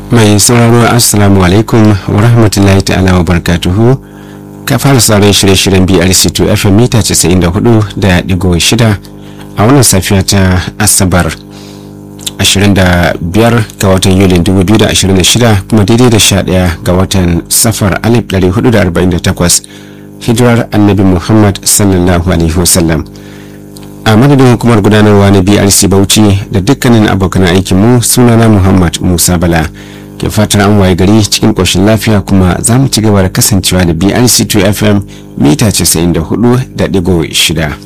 mai sauraro assalamu alaikum wa rahmatullahi ta'ala wa barakatuhu ka fara sauran shirye-shiryen brc2 fm mita 94 da digo shida a wannan safiya ta asabar 25 ga watan yulin 2026 kuma daidai da 11 ga watan safar 1448 hijirar annabi muhammad sallallahu alaihi wasallam a madadin hukumar gudanarwa na brc bauchi da dukkanin abokan aikinmu sunana muhammad musa bala ke fatar an waye gari cikin ƙoshin lafiya kuma za mu ci gaba da kasancewa da brc 2 fm mita 94.6